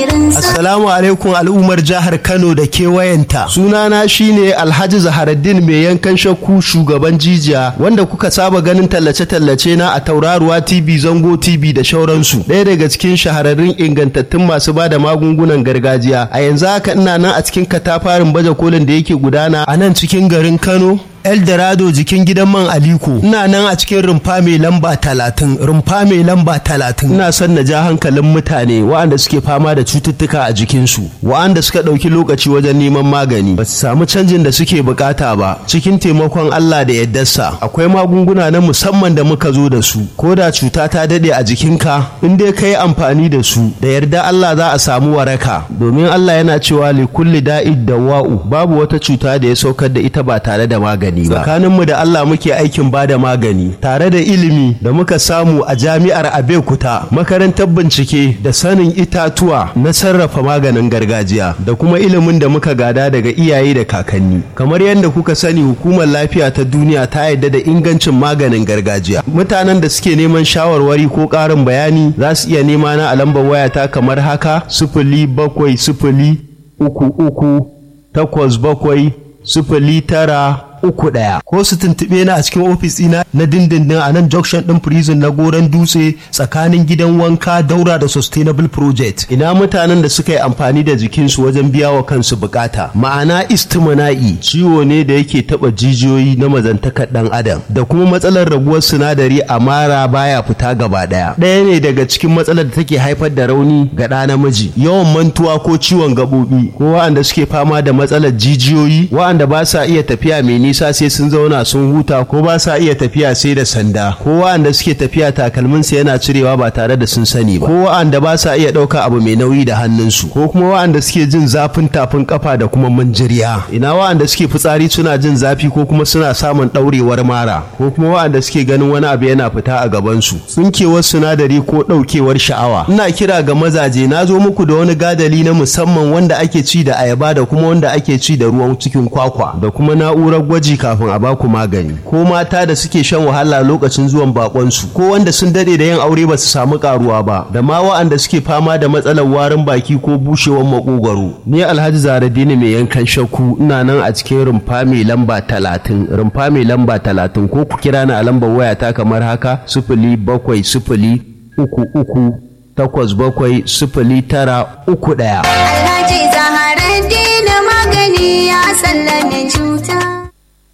Assalamu alaikum al'ummar jihar Kano da kewayenta. Sunana shine Alhaji Zaharaddin mai yankan shakku shugaban jijiya wanda kuka saba ganin tallace-tallace na a tauraruwa TV Zango TV da shauransu. Ɗaya daga cikin shahararrun ingantattun masu bada magungunan gargajiya. A yanzu haka ina nan a cikin katafarin baje kolin da yake gudana a nan cikin garin Kano Eldorado jikin gidan man Aliko ina nan a cikin rumfa mai lamba talatin rumfa mai lamba talatin ina son na ja hankalin mutane waɗanda suke fama da cututtuka a jikinsu waɗanda suka ɗauki lokaci wajen neman magani ba su samu canjin da suke bukata ba cikin taimakon Allah da yaddarsa akwai magunguna na musamman da muka zo da su ko da cuta ta daɗe a jikinka in dai ka yi amfani da su da yarda Allah za a samu waraka domin Allah yana cewa li kulli da'id dawa'u babu wata cuta da ya saukar da ita ba tare da magani magani ba tsakaninmu da Allah muke aikin bada magani tare da ilimi da muka samu a jami'ar Abeokuta makarantar bincike da sanin itatuwa na sarrafa maganin gargajiya da kuma ilimin da muka gada daga iyaye da kakanni kamar yadda kuka sani hukumar lafiya ta duniya ta yarda da ingancin maganin gargajiya mutanen da suke neman shawarwari ko ƙarin bayani za su iya nema na a lambar wayata kamar haka sifili bakwai sifili uku uku takwas bakwai sifili tara uku ɗaya ko su tuntuɓe na a cikin ofis ɗina na dindindin a nan junction ɗin prison na goron dutse tsakanin gidan wanka daura da sustainable project ina mutanen da suka yi amfani da jikinsu wajen biya wa kansu bukata ma'ana istimana'i ciwo ne da yake taɓa jijiyoyi na mazantakar ɗan adam da kuma matsalar raguwar sinadari a mara baya fita gaba ɗaya ɗaya ne daga cikin matsalar da take haifar da rauni ga ɗa namiji yawan mantuwa ko ciwon gaɓoɓi ko waɗanda suke fama da matsalar jijiyoyi waɗanda ba sa iya tafiya mai nisa sai sun zauna sun huta ko ba sa iya tafiya sai da sanda ko wa'anda suke tafiya takalminsu yana cirewa ba tare da sun sani ba ko wa'anda ba sa iya ɗauka abu mai nauyi da hannunsu ko kuma wa'anda suke jin zafin tafin kafa da kuma manjiriya ina wa'anda suke fitsari suna jin zafi ko kuma suna samun ɗaurewar mara ko kuma wa'anda suke ganin wani abu yana fita a gabansu tsinkewar sinadari ko ɗaukewar sha'awa ina kira ga mazaje na zo muku da wani gadali na musamman wanda ake ci da ayaba da kuma wanda ake ci da ruwan cikin kwakwa da kuma na'urar gwaji kafin a baku magani ko mata da suke shan wahala lokacin zuwan bakonsu ko wanda sun dade da yin aure ba su samu karuwa ba da ma wa'anda suke fama da matsalar warin baki ko bushewar makogwaro ni alhaji zaradini mai yankan shakku ina nan a cikin rumfa mai lamba talatin rumfa mai lamba talatin ko ku kira ni a lambar wayata kamar haka sifili bakwai sifili uku uku takwas bakwai sifili tara uku ɗaya. Alhaji Zaharaddin magani ya sallame cuta.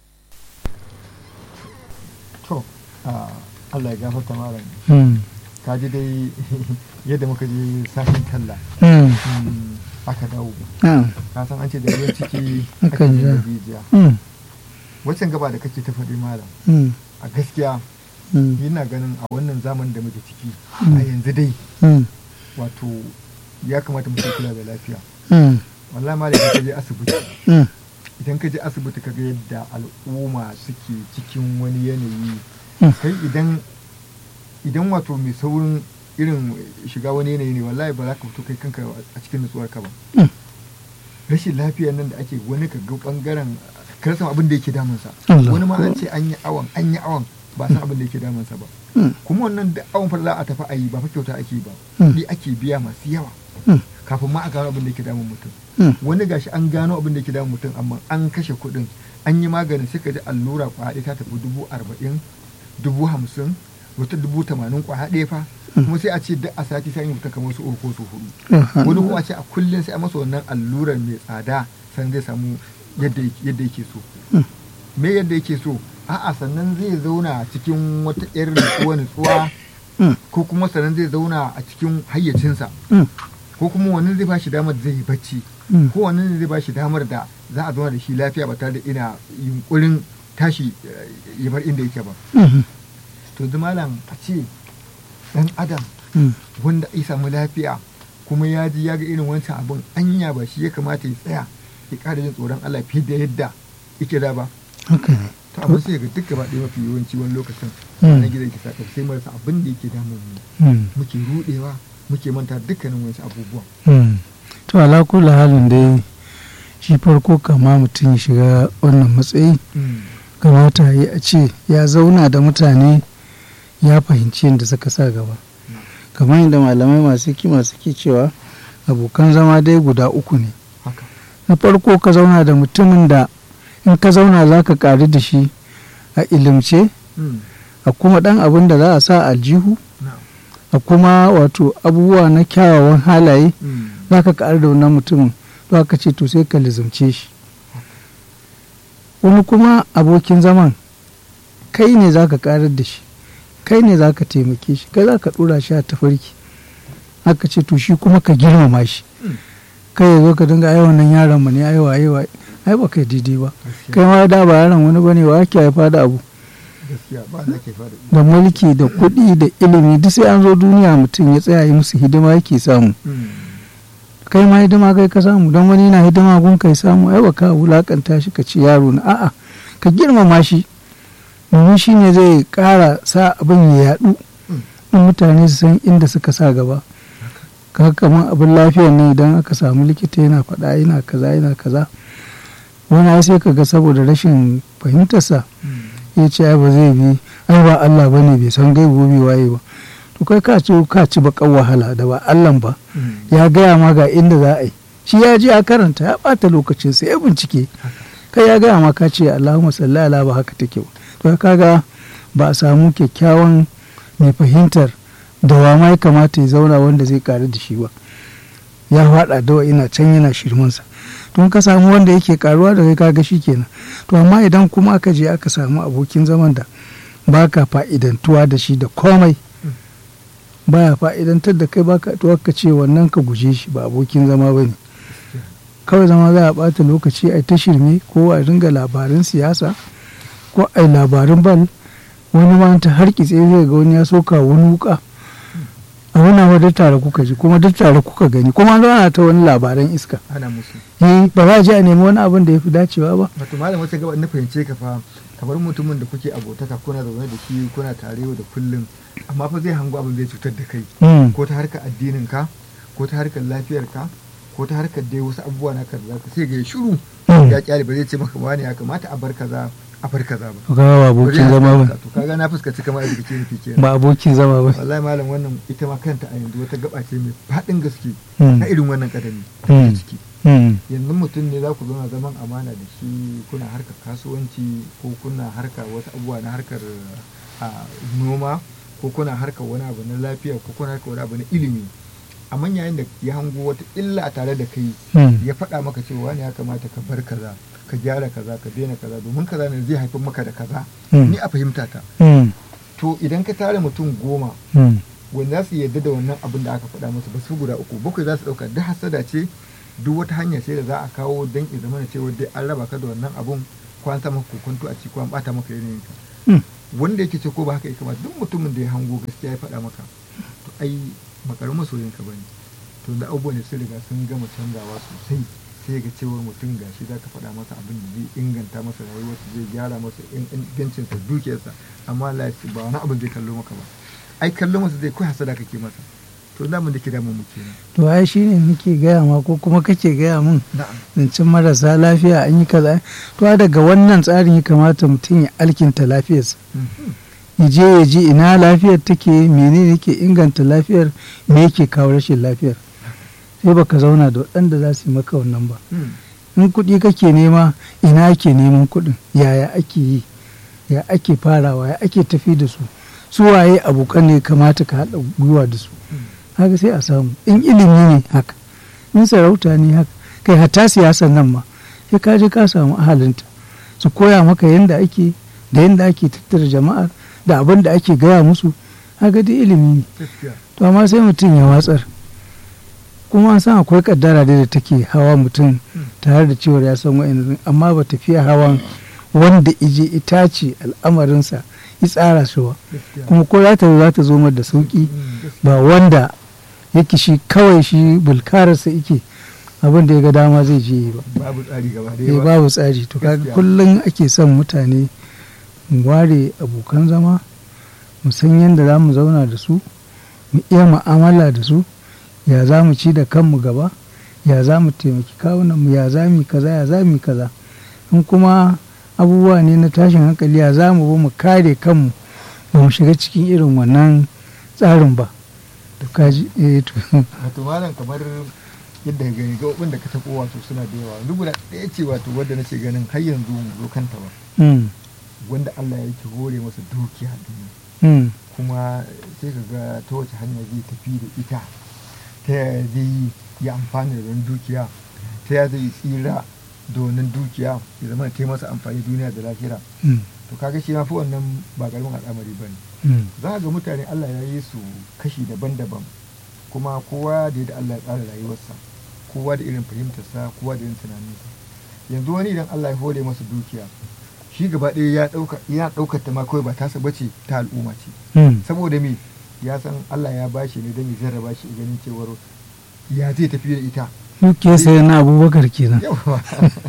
to Allah ya gafarta malam ka ji dai yadda muka je sashen talla aka dawo ka san an ce da ruwan ciki aka Akan yi da ja. rijiya waccan gaba da kake ta faɗi malam a gaskiya yana ganin a wannan zamanin da muke ciki a yanzu dai wato ya kamata mutum kula da lafiya wallahi malam idan ka je asibiti idan ka je asibiti ka ga yadda al'umma suke cikin wani yanayi kai idan idan wato mai saurin irin shiga wani yanayi ne wallahi ba za ka fito kai kanka a cikin nutsuwar ka ba rashin lafiyar nan da ake wani ka ga bangaren ka rasa abin da yake damunsa Allah. wani ma an ce an yi awon an yi awon ba san abin da yake damunsa ba kuma wannan da awon fa za a tafi a yi ba fa kyauta ake yi ba kuɗi ake biya masu yawa kafin ma a gano abin da yake damun mutum wani gashi an gano abin da yake damun mutum amma an kashe kuɗin an yi maganin sai ka ji allura kwaɗe ta tafi dubu arba'in dubu hamsin wata dubu tamanin kwaya ɗaya fa kuma sai a ce duk a sati sai an yi mutum kamar su uku ko su hudu wani kuma a ce a kullum sai a masa wannan allurar mai tsada sannan zai samu yadda yake- yadda yake so me yadda yake so a'a sannan zai zauna cikin wata irin nutsuwa nutsuwa ko kuma sannan zai zauna a cikin hayyacinsa ko kuma wani zai ba shi damar da zai yi bacci ko wani zai ba shi damar da za a zauna da shi lafiya ba tare da ina yunkurin tashi eh, ya bar inda yake ba to yanzu malam a ce dan adam wanda ya samu lafiya kuma ya ji ya ga irin wancan abin anya ba shi ya kamata ya tsaya ya ƙara jin tsoron Allah fiye da yadda yake da ba haka ne to amma sai ga duk gaba ɗaya mafi yawanci wani lokacin Mm. na gidan ki saka sai marasa abin da yake damun mu Mm. muke rudewa muke manta dukkanin wasu abubuwan Mm. to ala kula halin dai shi farko kama mutum ya shiga wannan matsayi kamata ya a ce ya zauna da mutane ya fahimci yadda suka sa gaba kamar yadda malamai masu kima suke cewa abokan zama dai guda uku ne haka na farko ka zauna da mutumin da in ka zauna za ka ƙari da shi a ilimce Mm. a kuma ɗan abin da za a sa aljihu na'am a kuma wato abubuwa na kyawawan halaye Mm. za ka ƙari da wannan mutumin to aka ce to sai ka lizumce shi wani kuma abokin zaman kai ne za ka ƙarar da shi kai ne za ka taimake shi kai za ka ɗora shi a tafarki aka ce to shi kuma ka girmama shi Mm. kai ya zo ka dinga ai wannan yaron mu ne ai waye waye ai ba kai daidai ba gaskiya kai ma da ba yaron wani bane wa ake haifa da abu gaskiya ba na ke fara da mulki da kuɗi da ilimi duk sai an zo duniya mutum ya tsaya yi musu hidima yake samu Mm. kai ma hidima kai ka samu don wani na hidima gun kai samu ai ba ka wulakanta shi ka ci yaro na a'a ka girmama shi domin shi ne zai ƙara sa abin ya yaɗu in mutane su san inda suka sa gaba kaga kamar abin lafiyar ne idan aka samu likita yana faɗa yana kaza yana kaza wani ai sai ka ga saboda rashin fahimtarsa Mm. ya ce ai ba zai bi ai ba Allah bane bai san gaibu bai waye ba to kai ka ci ka ci bakan wahala da ba Allah ba Mm. ya gaya ma ga inda za a yi shi ya je a karanta ya bata lokacin sa ya bincike kai ya gaya ma ka ce Allahumma salli ala ba haka take ba to kaga ba a samu kyakkyawan mai fahimtar da wa ma ya kamata ya zauna wanda zai karu da shi ba ya faɗa dawa ina can yana shirmansa tun ka samu wanda yake karuwa da kai kaga shi kenan to amma idan kuma aka je aka samu abokin zaman da baka fa'idantuwa da shi da komai baya fa'idantar da kai baka to aka ce wannan ka guje shi ba abokin zama bane kawai zama za a bata lokaci a ta shirme ko a ringa labarin siyasa ko a labarin bal wani ma ta harkitse zai ga wani ya soka wani wuka a wani ma duk tare kuka ji kuma duk tare kuka gani kuma an zauna ta wani labaran iska ana musu eh ba za a je a nemi wani abin da ya fi dacewa ba wato malam wata gaba na fahimce ka fa kamar mutumin da kuke abotaka kuna zaune da shi kuna tare yau da kullum amma fa zai hango abin zai cutar da kai Mm, ko ta harkar addinin ka ko ta harkar lafiyar ka ko ta harkar dai wasu abubuwa na kaza ka sai ga ya shiru Mm. ya kyale ba zai ce maka wani ya kamata a bar kaza a bar kaza ba to kaga ba abokin zama ba to kaga na fuskaci kamar da kake nufi kenan ba abokin zama ba wallahi malam wannan ita ma kanta a yanzu wata gaba ce mai faɗin gaske Mm. na irin wannan kadami da Mm. ke ciki Mm, yanzu mutum ne za ku zauna zaman amana da shi kuna harkar kasuwanci ko kuna harkar wasu abubuwa na harkar a, noma ko kuna harkar wani abu na lafiya ko kuna harkar wani abu na ilimi amma yayin da ya hango wata illa a tare da kai mm, ya faɗa maka cewa wani ya kamata ka bar kaza ka gyara kaza ka daina kaza domin kaza ne zai haifar maka da kaza Mm. ni a fahimta ta mm, to idan ka tare mutum goma mm, wanda za su yarda da wannan abin da aka faɗa musu ba su guda uku bakwai za su ɗauka duk hasada ce duk wata hanya ce da za a kawo don ya zama cewa dai an raba ka da wannan abun ko an sa maka kokonto a ciki ko an bata maka yanayin ka mm. wanda yake ce ko ba haka ya kamata duk mutumin da ya hango gaskiya ya faɗa maka to ai makarar masoyin ka bane to da abubuwan da sun riga sun gama canzawa sosai sai ga cewar mutum gashi za ka faɗa masa abin da zai inganta masa rayuwarsa zai gyara masa ingancinsa dukiyarsa amma Allah ya ce ba wani abin zai kallo maka ba ai kallo masa zai kai hasada kake masa to da mun da ke damun mu kenan to ai shine nake gaya ma ko kuma kake gaya min na'am zancen marasa lafiya an yi kaza to ai daga wannan tsarin ya kamata mutum ya alkinta lafiyarsa ya je ya ji ina lafiyar take menene yake inganta lafiyar me yake kawo rashin lafiyar sai baka zauna da waɗanda za su yi maka wannan ba in kuɗi kake nema ina ake neman kuɗin yaya ake yi ya ake farawa ya ake tafi da su su waye abokan ne kamata ka haɗa gwiwa da su haka sai a samu in ilimi ne haka in sarauta ne haka kai hatta siyasar nan ma sai ka je ka samu ahalinta su koya maka yadda ake da yadda ake tattara jama'ar da abin da ake gaya musu haka dai ilimi ne gaskiya to amma sai mutum ya watsar kuma an san akwai kaddara dai da take hawa mutum tare da cewar ya san wa'in amma ba tafiya hawan wanda ije ita ce al'amarinsa ya tsara shi ba gaskiya kuma ko za ta zo za ta zo mar da sauki Mm, gaskiya. ba wanda yake shi kawai shi bulkararsa yake abin da ya ga dama zai je yi ba babu tsari gaba eh ɗaya ba babu tsari to kaga Gaskiya. kullum ake son mutane mu ware abokan zama mu san yadda za mu zauna da su mu iya mu'amala da su ya za mu ci da kanmu gaba ya za mu taimaki kawunanmu ya za mu yi kaza ya za mu yi kaza in kuma abubuwa ne na tashin hankali ya za mu bi mu kare kanmu ba mu shiga cikin irin wannan tsarin ba to kaji eh to wato malam kamar yadda ka gani gaɓoɓin da ka taɓo wato suna da yawa duk guda ɗaya ce wato wadda nake ganin har yanzu mu zo kanta ba Mm. wanda Allah yake hore masa dukiya duniya Mm. kuma sai ka ga ta wace hanya zai tafi da ita ta yaya zai yi amfani da wannan dukiya ta yaya zai tsira da wannan dukiya ya zama ta yi masa amfani duniya da lahira Mm. to kaga shi ma fi wannan ba karamin al'amari ba ne Mm. za ga mutane Allah ya yi su kashi daban-daban kuma kowa da yadda Allah ya tsara rayuwarsa kowa da irin fahimtarsa kowa da irin tunaninsa yanzu wani idan Allah ya hore masa dukiya shi gaba ɗaya ya ɗauka yana ɗaukar ta ma kawai ba tasa bace ta al'umma ce Mm. saboda me ya san Allah ya bashi ne don ya jarraba shi ganin cewar ya zai tafi da ita Duke sai na abubakar kenan. yawa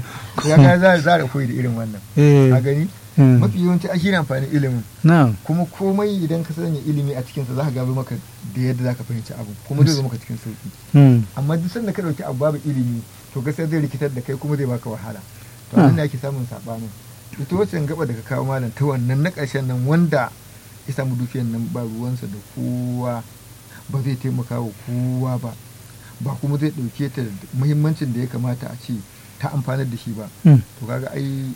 ya ga za za da koyi da irin wannan Eh. a gani Mm. mafi yawanci a shi ne amfanin ilimin Na'am. kuma komai idan ka sanya ilimi a cikinsa za ka gaba maka da yadda za ka fahimci abu kuma zai zo maka cikin sauki Mm. amma duk sanda ka dauki abu babu ilimi to gaskiya zai rikitar da kai kuma zai baka wahala to Ah. nan ne ake samun sabanin ita wacce gaba da ka kawo malam ta wannan na ƙarshen nan wanda ya samu dukiyar nan ba ruwansa da kowa ba zai taimaka wa kowa ba ba kuma zai ɗauke ta da muhimmancin da ya kamata a ce ta amfanar da shi ba Mm. to kaga ai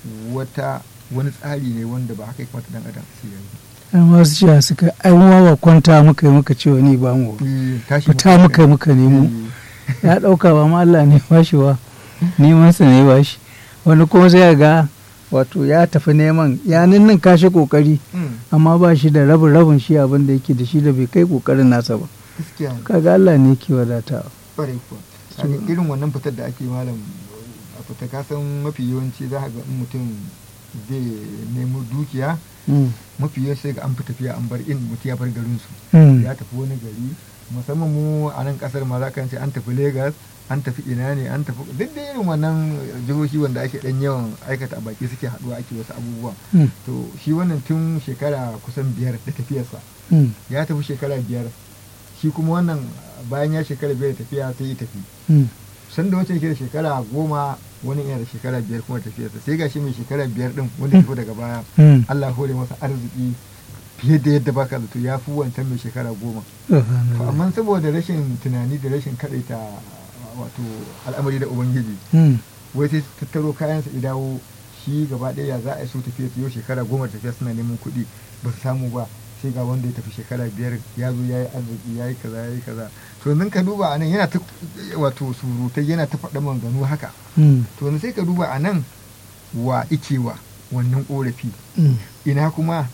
wata wani tsari ne wanda ba haka ya kamata dan adam su yi An wasu cewa suka ai mu ma ba kwanta muka yi muka cewa ni ba mu. Eh, tashi Fita muka yi muka nemo. Eh, Ya ɗauka ba ma Allah ne ba shi ba. Neman sa ne ba shi. Wani kuma sai ya ga wato ya tafi neman ya ninnin kashi kokari mm, amma ba shi da rabin rabin shi abin da yake da shi da bai kai kokarin nasa ba. gaskiya ne. Kaga Allah ne ke wadatawa. kwarai kuwa Kaga irin wannan fitar da ake malam a fita kasan mafi yawanci za ka ga in mutum zai nemo dukiya Mm. mafi yawanci sai ga an fi tafiya an bar in mutum ya bar garin su Mm. ya tafi wani gari musamman mu a nan kasar ma za ka ce an tafi Legas an tafi ina ne an tafi duk da irin wannan jihohi wanda ake dan yawan aikata a baki suke haduwa ake wasu abubuwa Mm. to shi wannan tun shekara kusan biyar da tafiyarsa Mm. ya tafi shekara biyar shi kuma wannan bayan ya shekara biyar da tafiya sai ya tafi Mm. san da wacce ke da shekara goma wani yana da shekara biyar kuma tafiyarsa sai gashi mai shekara biyar din wanda ya tafi daga baya Mm. Allah hore masa arziki fiye da yadda baka zato ya fi wancan mai shekara goma to Subhanallah. amma saboda rashin tunani da rashin kadaita wato al'amari da ubangiji Mm. wai sai tattaro kayansa ya dawo shi gaba ɗaya ya za a yi so tafiya su yau shekara goma tafiya suna neman kuɗi ba su samu ba sai ga wanda ya tafi shekara biyar ya zo ya yi arziki ya yi kaza ya yi kaza to yanzu ka duba a nan yana ta wato surutai yana ta faɗa maganganu haka Mm. to yanzu sai ka duba a nan wa ikewa wannan ƙorafi Mm. ina kuma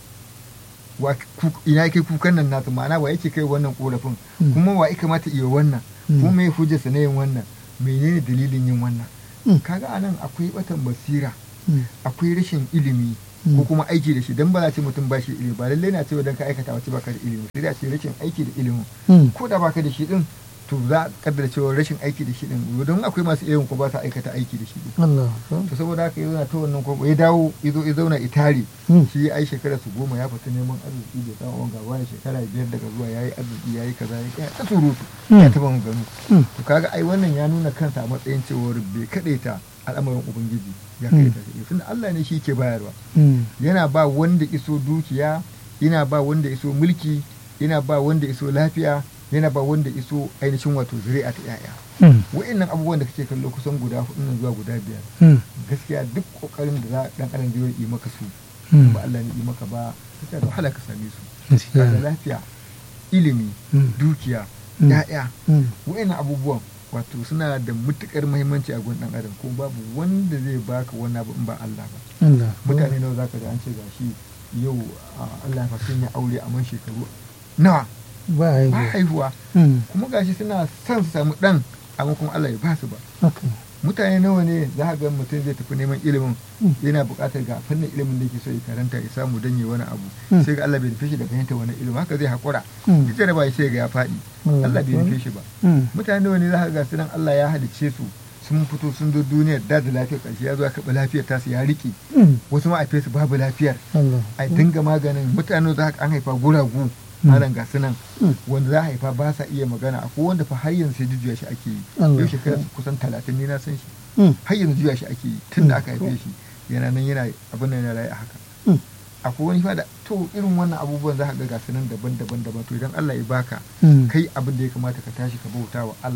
wa ku- ina yake kukan nan nasu ma'ana wa yake kai wannan korafin Mm. kuma wa ya kamata iya wannan Mm. kuma me hujjarsa na yin wannan menene dalilin yin wannan Mm. kaga anan akwai batan basira Mm. akwai rashin ilimi Mm. ko kuma aiki da shi dan ba za ce mutum ba shi ilimi ba lallai na cewa dan ka aikata wace baka da ilimi sai da ce rashin aiki da ilimin Mm. ko da baka da shi din to za a kaddara cewa rashin aiki da shi din don akwai masu ilimin ko ba sa aikata aiki da shi din Allah. to saboda haka ya zauna ta wannan ko ya dawo ya zo ya zauna itari Mm. shi ai shekara su goma ya fita neman arziki da samun wanga wani shekara biyar daga zuwa ya yi arziki ya yi kaza ya yi ta surutu ya Mm. taba maganu Mm. to kaga ai wannan ya nuna kansa a matsayin cewar bai kadaita al'amarin ubangiji ya kadaita shi tunda Allah ne shi ke bayarwa Mm. yana ba wanda iso dukiya yana ba wanda iso mulki yana ba wanda iso lafiya yana ba wanda iso ainihin wato zuri'a ta yaya Mm. wa'annan abubuwan da kake kallo kusan guda hudu nan zuwa guda biyar Mm. gaskiya duk kokarin da za dan adam zai yi maka su Mm. ba Allah ne yi maka ba gaskiya da wahala ka same su Gaskiya. kaga lafiya ilimi Mm. dukiya Mm. ya'ya Mm. wa'annan abubuwan wato suna da matukar muhimmanci a gun dan adam ko babu wanda zai baka wani abu in ba Allah ba Allah. mutane nawa zaka ga an ce gashi yau a Allah fa sun yi aure a man shekaru nawa Ba ba haihuwa. haihuwa Mm. kuma gashi suna son su samu dan amma kuma Allah ya ba su ba Okay. mutane nawa ne za ka ga mutum zai tafi neman ilimin Mm. yana buƙatar ga fannin ilimin da yake so ya karanta ya samu don yi wani abu Mm. sai ga Allah bai nufe shi da fahimta wani ilimin haka zai haƙura Mm. duk da ba sai ga ya faɗi Mm. Allah bai nufe shi ba Mm. mutane nawa ne za ka ga su nan Allah ya halicce su sun fito sun zo duniyar da da lafiyar ƙarshe ya zo ya karɓi lafiyar tasu ya riƙe Mm. wasu ma a fesu babu lafiyar Allah. a dinga maganin mutane za ka an haifa guragu malam ga su nan Mm. wanda za a haifa ba sa iya magana akwai wanda fa har yanzu sai jujjuya shi ake yi Allah. yau shekara kusan talatin ne na san shi Mm. har yanzu juya shi ake yi tun da Mm. aka haife shi yana nan yana abin nan yana rayu a haka Mm. akwai wani fa da to irin wannan abubuwan za ka ga gasu nan daban daban daban to idan Allah ya baka Mm. kai abin da ya kamata ka tashi ka bauta wa Allah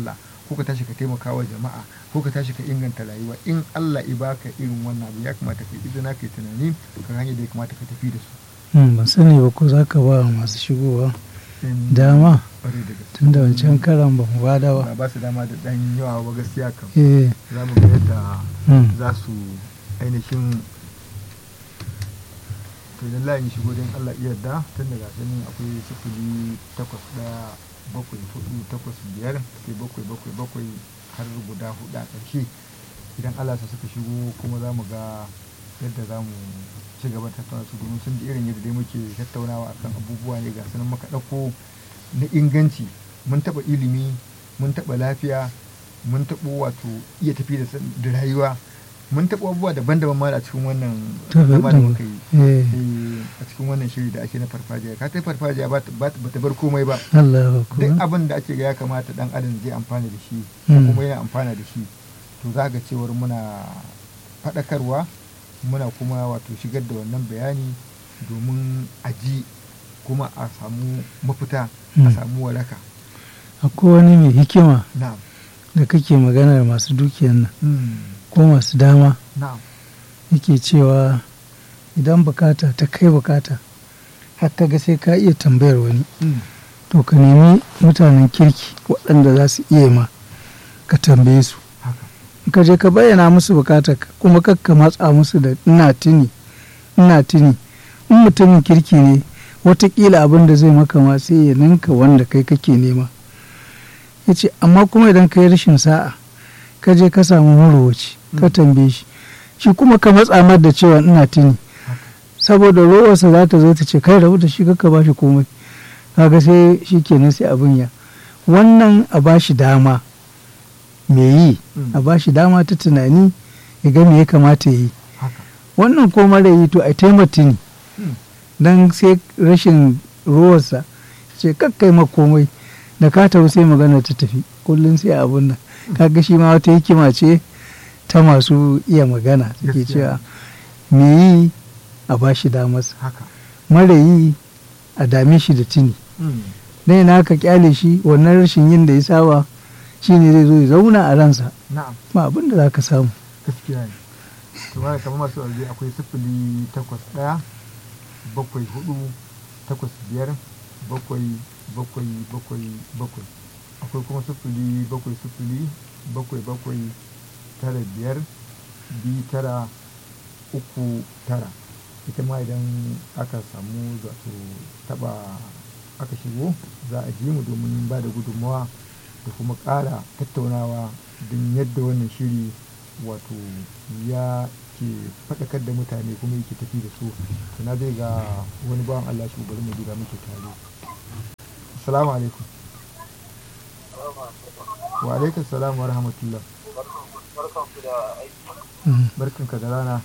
ko ka tashi ka taimaka wa jama'a ko ka tashi ka inganta rayuwa in Allah i baka irin wannan abu ya kamata ka yi izina ka yi tunani ka hanyar da ya kamata ka tafi da su Hmm, ban sani ba ko za ka ba wa masu shigowa In- dama ƙwarai da gaske. tun da wancan karan ba mu bada ba ba ba su dama da ɗan yawa ba gaskiya kam eh za mu ga yadda hmm, za su ainihin to idan layin shigo don Allah iya yarda tun daga sanin akwai sifili takwas ɗaya bakwai hudu takwas biyar sai bakwai bakwai bakwai har guda hudu a ƙarshe idan Allah sa suka shigo kuma za mu ga yadda za mu ci gaba da tattauna su domin sun ji irin yadda dai muke tattaunawa akan abubuwa ne ga sanin muka ɗauko na inganci mun taɓa ilimi mun taɓa lafiya mun taɓo wato iya tafi da san- da rayuwa mun taɓa abubuwa daban-daban ma a cikin wannan zama da muka yi eh Eh, a cikin wannan shiri da ake na farfajiya ka ta farfajiya ba ta ba ta- ba ta bar komai ba Allah duk akbar abin da ake ga ya kamata dan adam zai amfana da shi Hmm. kuma yana amfana da shi to za ga cewar muna faɗakarwa muna kuma wato shigar da wannan bayani domin a ji kuma a samu mafita a Hmm. samu waraka akwai wani mai hikima na'am da kake maganar masu dukiyan nan Hmm. ko masu dama na'am yake cewa idan bukata ta kai bukata har ka ga sai ka iya tambayar wani Hmm. to ka nemi mutanen kirki waɗanda za su iya ma ka tambaye su haka in ka je ka bayyana musu bukatar kuma kakka matsa musu da ina tuni ina tuni in mutumin kirki ne watakila abin da zai maka ma sai ya ninka wanda kai kake nema ya ce amma kuma idan ka yi rashin sa'a ka je ka samu marowaci ka Mm. tambaye shi shi kuma ka matsa mar da cewa ina tuni saboda rowarsa za ta zo ta ce kai rabu da shi kakka ba shi komai kaga sai shi kenan sai abin ya wannan a ba shi dama me yi Mm. a ba shi dama ta tunani ya ga me ya kamata ya yi haka wannan ko mara yi to a taimaka ne Hmm. don sai rashin ruwarsa ce kakkai ma komai da ka tafi sai magana ta tafi kullum sai abun nan kaga shi ma wata hikima ce ta masu iya magana suke Gaskiya. cewa me yi a ba shi damarsa haka mara yi a dame shi da tuni Hmm. dai na ka kyale shi wannan rashin yin da ya saba shine zai zo ya zauna a ransa na'am ba abin da za ka samu gaskiya ne to ma kamar masu alje akwai sifili takwas ɗaya bakwai hudu takwas biyar bakwai bakwai bakwai bakwai akwai kuma sifili bakwai sifili bakwai bakwai tara biyar biyu tara uku tara ita ma idan aka samu zato taba aka shigo za a ji mu domin ba da gudunmawa da kuma ƙara tattaunawa don yadda wannan shiri wato ya ke faɗakar da mutane kuma yake tafi da su to na zai ga wani bawan Allah shi bari mu duba muke tare assalamu alaikum wa alaikum salam wa rahmatullah Mm. barkanka da rana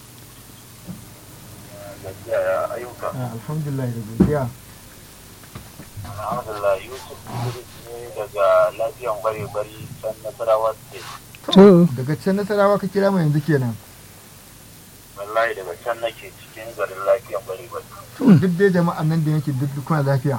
gajiya ya ayyuka Ah, alhamdulillah da godiya alhamdulillah yusuf idris ne daga lafiyan bare-bari can nasarawa state To. daga can nasarawa ka kira mu yanzu kenan wallahi daga can nake cikin garin lafiyan bare-bari to duk dai jama'an nan da yake duk duk kuna lafiya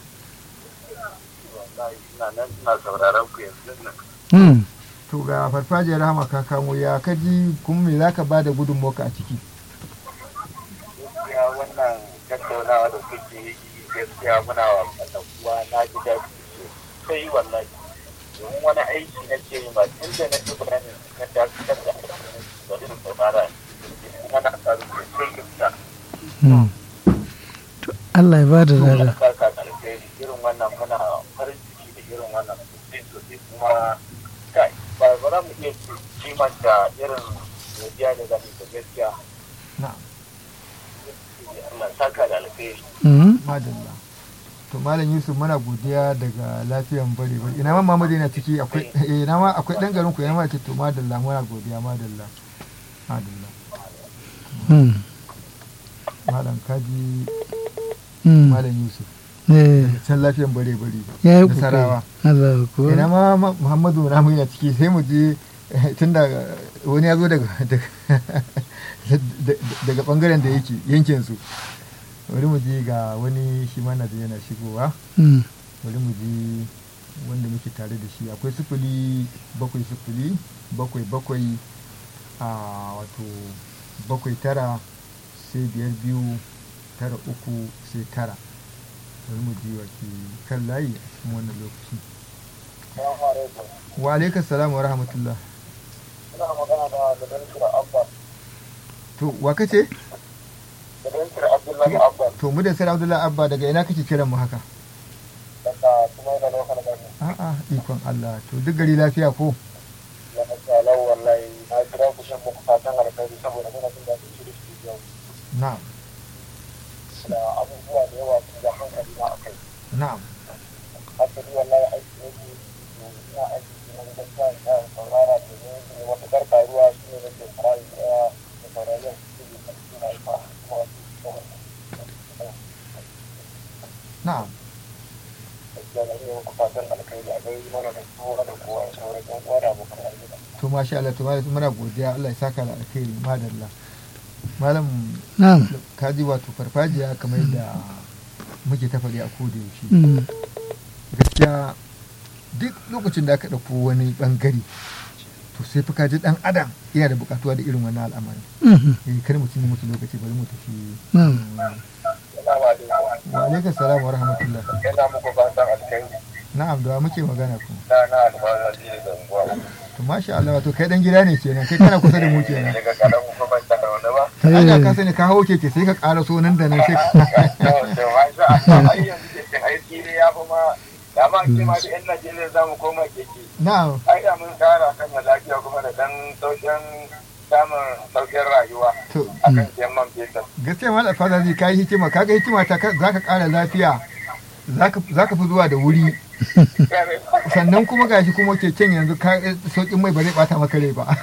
wallahi ina nan ina sauraron ku yanzu nan Mm. to ga farfajiyar rahama ka kamo ya kaji kuma me zaka ba da gudunmawa a ciki gaskiya wannan tattaunawa da kuke yi gaskiya muna wa wannan kuwa na ji daɗi sosai wallahi domin wani aiki na ce ma tun da na ji bayanin na dakatar da aikin da irin saurara kuma na samu sosai gaskiya Mm. To Allah ya ba da Allah lada. saka alheri irin wannan muna farin ciki da irin wannan sosai sosai kuma kai ba ba za mu iya kimanta irin godiya da zani da gaskiya na'am Allah saka da alheri Mm. madalla to malam yusuf muna godiya daga lafiyan bare bare ina ma mamadu yana ciki akwai eh ina ma akwai dan garin ku yana ma ce to madalla muna godiya madalla madalla Mm. malam kaji Mm. malam yusuf Eh, can lafiyan bare bare ya yi nasarawa kokari. Allah ko. ina ma ma- muhammadu na yana ciki sai mu je eh, tun da wani ya zo daga daga- daga bangaren da yake yankin su bari mu je ga wani shi ma na da yana shigowa Mm. bari mu ji wanda muke tare da shi akwai sifili bakwai sifili bakwai bakwai a wato bakwai tara sai biyar biyu tara uku sai tara bari mu ji wa ke kan layi a cikin wannan lokaci wa alaikas salam wa rahmatullah ina magana da Gadantar Abba to wa kace Gadantar Abdullahi Abba to mu da sai Abdullahi Abba daga ina kake kiran mu haka daga kuma da lokacin da a'a ikon Allah to duk gari lafiya ko ya masalau wallahi na kira ku shan muku fatan alkhairi saboda muna jin daɗin shirin studio na'am da abubuwa da yawa sun da hankali na akai na'am hasali wallahi aiki yake ina aiki na gaskiya ina saurara domin ne wata karkaruwa shi ne nake farayi daya da saurayen su ne kan suna yi ma kuma wasu na'am gaskiya na iya muku fatan alkhairi a gari mana da kowa da kowa da sauran yan uwa da abokan arziki to masha Allah to malam muna godiya Allah ya saka da alkhairi madalla malam na'am kaji wato farfajiya kamar yadda muke ta faɗi a koda yaushe Mm. gaskiya duk lokacin da aka ɗauko wani ɓangare to sai fi kaji ɗan adam yana da buƙatuwa da irin wannan al'amarin Mhm. eh kar mu cinye musu lokaci bari mu tafi na'am ina ba da wa alaikum salam wa rahmatullah yana muku fatan alkhairi na'am da wa muke magana ku na na alfahari ne da unguwa to masha Allah wato kai dan gida ne kenan kai kana kusa da mu kenan daga kalan kuma ban da wani ba an ga ka sani ka hawo keke sai ka ƙara so nan da nan sai ka to masha Allah ai yanzu ke cin aiki ne ya fi ma da ma ke ma da yan Najeriya za mu koma keke na'am ai da mun kara kan lafiya kuma da dan sauƙin samun sauƙin rayuwa to akan siyan man fetur gaskiya malam fada zai kai hikima kaga hikima ta ka- zaka ƙara lafiya zaka zaka fi zuwa da wuri sannan kuma gashi kuma keken yanzu ka sauƙin mai ba zai bata maka rai ba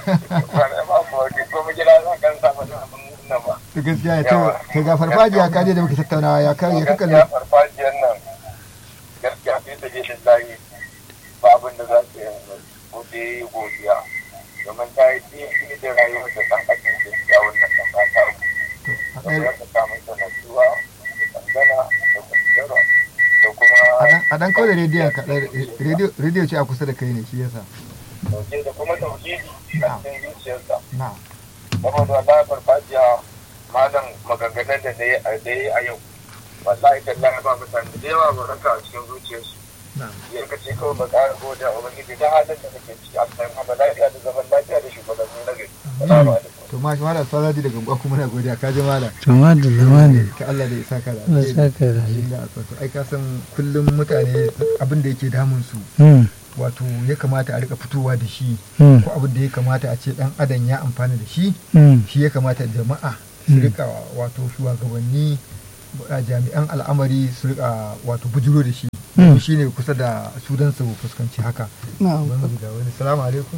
kuma gida zan kan samu da abin nan ba to gaskiya ya to ka ga farfajiya ka je da muke tattaunawa ya kai ya kaka gaskiya farfajiyar nan gaskiya sai ta je da layi ba abin da za ta yanzu ko da yi godiya domin ta yi ɗaya da rayuwar da ɗan ajin gaskiya wannan ɗan ba ta uku a da ɗaya- za ta samu sanatuwa da tsangana da kwanciyar da kuma a dan- a dan kawai da rediyon ka ɗaya- rediyo rediyo ce a kusa da kai ne shi yasa dauke da kuma tauhidi a cikin zuciyarsa na'am saboda wallahi farfajiya malam maganganun da ya yi a yau wallahi tallahi ba mutane da yawa ba ranka a cikin zuciyarsu na'am ya kace kawai ba ƙara gode a ubangiji da halin da kake ciki a cikin hama lafiya da zaman lafiya da shugabanni na gari salamu alaikum to ma shi malam fadaji daga gwa kuma na godiya ka ji malam to madalla madalla ka Allah da ya saka da Allah alheri. saka da alheri. Inda aka so. ai ka san kullum mutane abin da yake damun su Mm. wato ya kamata a rika fitowa da shi Mm. ko abin da ya kamata a ce dan adam ya amfana da shi Mm. shi ya kamata jama'a su Mm. rika wato shugabanni a jami'an al'amari su rika wato bujuro da shi Mm. shi ne kusa da su don su fuskanci haka na'am Bari mu ga wani salamu alaikum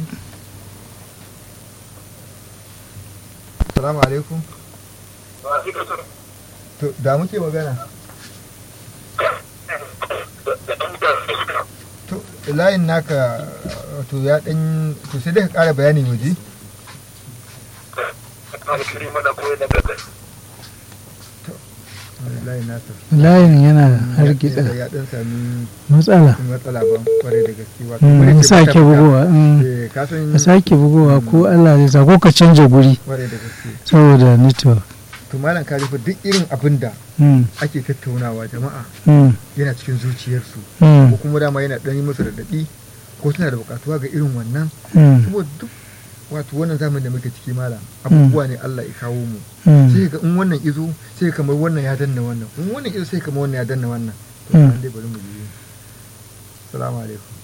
salamu alaikum to da muke magana to layin naka to ya dan to sai dai ka kara bayani waje layin nasa layin yana hargitsa ya dan sami matsala matsala ba kwarai da gaske wato Mm, kwarai a ce sake baka fita. bugowa mm. Eh, ka san a sake bugowa ko Allah zai sa ko ka canja guri kwarai da gaske saboda network to malam ka rufe duk irin abin da Mm. ake tattaunawa jama'a Mm. yana cikin zuciyarsu Mm. ko kuma dama yana dan yi musu raɗaɗi ko suna da buƙatuwa ga irin wannan Mm. saboda duk wato wannan zamanin da muke ciki malam abubuwa ne Allah ya kawo mu Mm. sai ga in wannan izo sai kamar wannan ya danna wannan in wannan izo sai kamar wannan ya danna wannan to Mm. an dai bari mu yi assalamu alaikum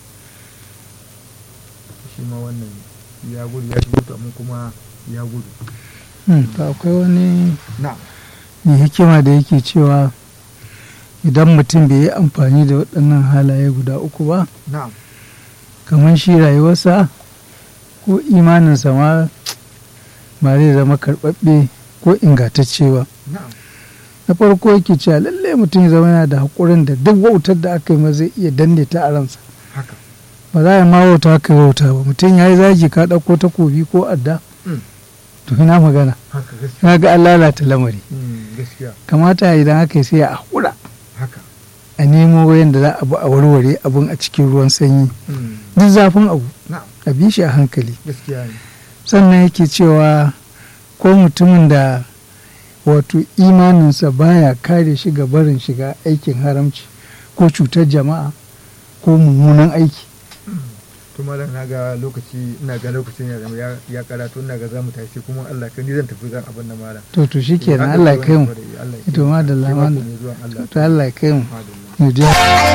shi ma wannan ya gudu ya shigo to amma kuma ya gudu Mm. to akwai wani na mai hikima da yake cewa idan mutum bai yi amfani da waɗannan halaye guda uku ba na kamar shi rayuwarsa ko imaninsa ma ba zai zama karɓaɓɓe ko ingantacce ba na na farko yake cewa lallai mutum ya zama yana da haƙurin da duk wautar da aka yi ma zai iya danne ta a ransa haka ba za a ma wauta aka yi wauta ba mutum ya yi zagi ka ɗauko takobi ko adda Mm. to ina magana haka gaskiya na ga an lalata lamari Mm, gaskiya kamata idan aka yi sai a haƙura haka a a nemo wayan da za a bi a warware abun a cikin ruwan sanyi Mm. duk zafin abu na'am a bi shi a hankali gaskiya ne sannan yake cewa ko mutumin da wato imaninsa baya kare shi ga barin shiga aikin haramci ko cutar jama'a ko mummunan aiki to malam na ga lokaci ina ga lokacin ya zama ya- ya karatu ina ga zamu tashi kuma Allah kan ni zan tafi zan abin da malam to to shikenan Eh, Allah ya kai mu Allah ya kai to madalla Sai mako madalla mai zuwa Allah to Allah ya kai mu madalla mu je